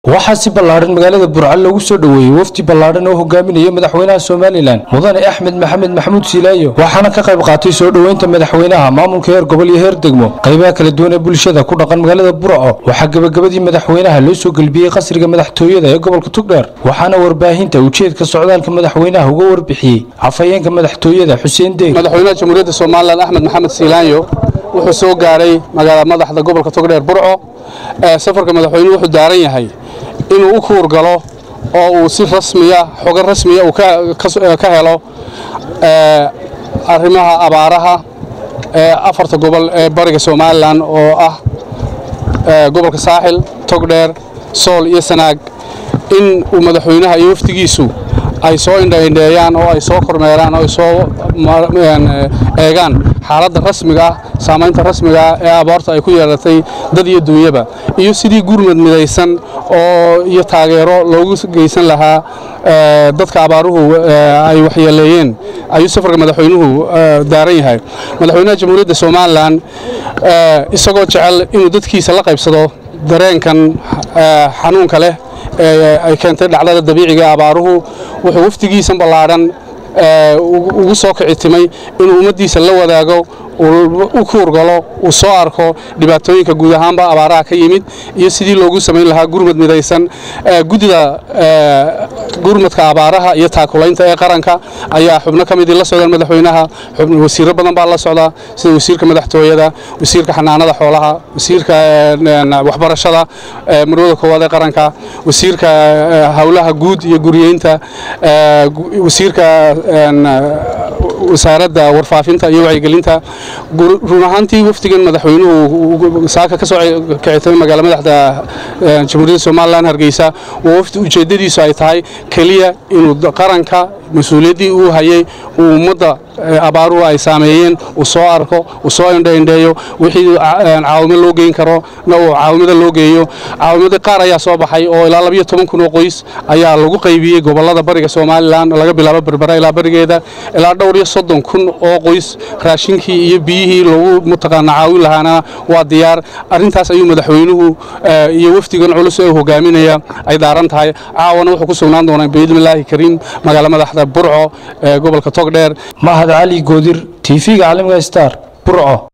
waxaa si ballaadhan magaalada burco loogu soo dhoweeyey wafdi ballaadhan oo hogaaminaya madaxweynaha somalilan mudane axmed maxamed maxamuud silaayo waxaana ka qayb qaatay soo dhoweynta madaxweynaha maamulka heer gobol iyo heer degmo qaybaha kala duwan ee bulshada ku dhaqan magaalada burco waxaa gebagabadii madaxweynaha loo soo gelbiyey qasriga madaxtooyada ee gobolka tugdheer waxaana warbaahinta ujeedka socdaalka madaxweynaha uga warbixiyey afhayeenka madaxtooyada xuseen deeg madaxweynaha jamhuuriyadda somalilan axmed maxamed siilaanyo wuxuu soo gaaray magaalada madaxda gobolka togdheer burco safarka madaxweynuhu wuxuu daaran yahay inuu u kuur galo oo uu si rasmiya xogan rasmiya uu ka helo arrimaha abaaraha ee afarta gobol ee bariga somalilan oo ah gobolka saaxil togdheer sool iyo sanaag in uu madaxweynaha iyo wafdigiisu ay soo indhaindheeyaan oo ay soo kormeeraan oo ay soo eegaan xaaladda rasmiga ah saamaynta rasmiga ah ee abaarta ay ku yeelatay dad iyo duunyaba iyo sidii gurmad midaysan oo iyo taageero loogu geysan lahaa dadka abaaruhu ay waxyeeleeyeen ayuu safarka madaxweynuhu daaran yahay madaxweynaha jamhuuriyadda somalilan isagoo jecel inuu dadkiisa la qaybsado dareenkan xanuunka leh ee ay keentay dhacdada dabiiciga ee abaaruhu wuxuu wafdigiisan ballaadhan ugu soo kicitimay inuu ummaddiisa la wadaago u kuurgalo uu soo arko dhibaatooyinka guud ahaanba abaaraha ka yimid iyo sidii loogu samayn lahaa gurmad midaysan guddida gurmadka abaaraha iyo taakulaynta ee qaranka ayaa xubno ka midii la socdaan madaxweynaha wasiirro badan baa la socda sida wasiirka madaxtooyada wasiirka xanaanada xoolaha wasiirka waxbarashada marwada koowaad ee qaranka wasiirka howlaha guud iyo guriyeynta wasiirka wasaaradda warfaafinta iyo wacyigelinta run ahaantii wafdigan madaxweynuhu saaka ka soo kicitay magaala madaxda jamhuuriyadda somalilan hargeysa waa wafdi ujeeddadiisu ay tahay keliya inuu qaranka mas-uuliyaddii uu hayay uu ummadda abaaruhu ay saameeyeen uu soo arko uu soo indhaindheeyo wixii caawimo loo geyn karo na uu caawimada loo geeyo caawimadii qaar ayaa soo baxay oo ilaa labiyo toban kun oo qoys ayaa lagu qaybiyey gobollada bariga somalilan laga bilaabo berbera ilaa barigeeda ilaa dhowr iyo soddon kun oo qoys raashinkii iyo biyihii loogu mataqaana caawin lahaana waa diyaar arrintaas ayuu madaxweynuhu iyo wafdigan culus ee hogaaminaya ay daaran tahay caawana wuxuu ku sugnaan doonaa biidnillaahi kariim magaala madaxda burco ee gobolka togdheer mahad cali goodir tv-ga caalamiga star burco